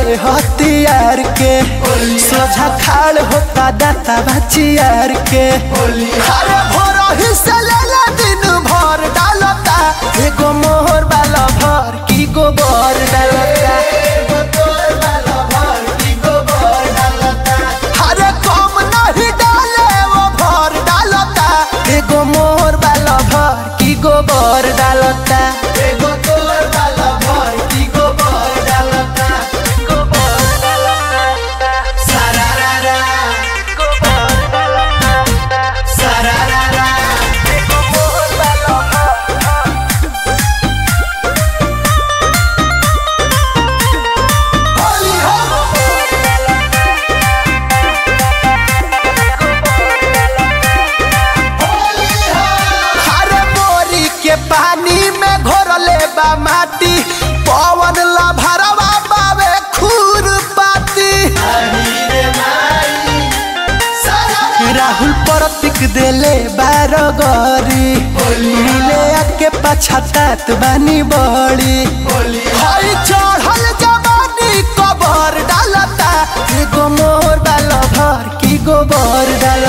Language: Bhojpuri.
हथियार के सोझा खाड़ होता दाता बचियार के अरे भोर ही से लेला दिन भर डालता एगो मोहर वाला भर की गोबर डालता अरे कम नहीं डाले वो भर डालता एगो मोहर वाला भर की गोबर डालता एगो तोर वाला भर की गोबर डालता गोबर डालता सारा रा रा गोबर डालता सारा रा रा एगो मोहर वाला भर होली हो हरे बोरी के पानी में घोरले बा माटी पवन ला भरवा बावे खूर पाती राहुल प्रतीक देले बारगरी मिले आके पछतात बानी बड़ी हई चढ़ल जवानी कबर डालता एगो मोर बाल भर की गोबर डाल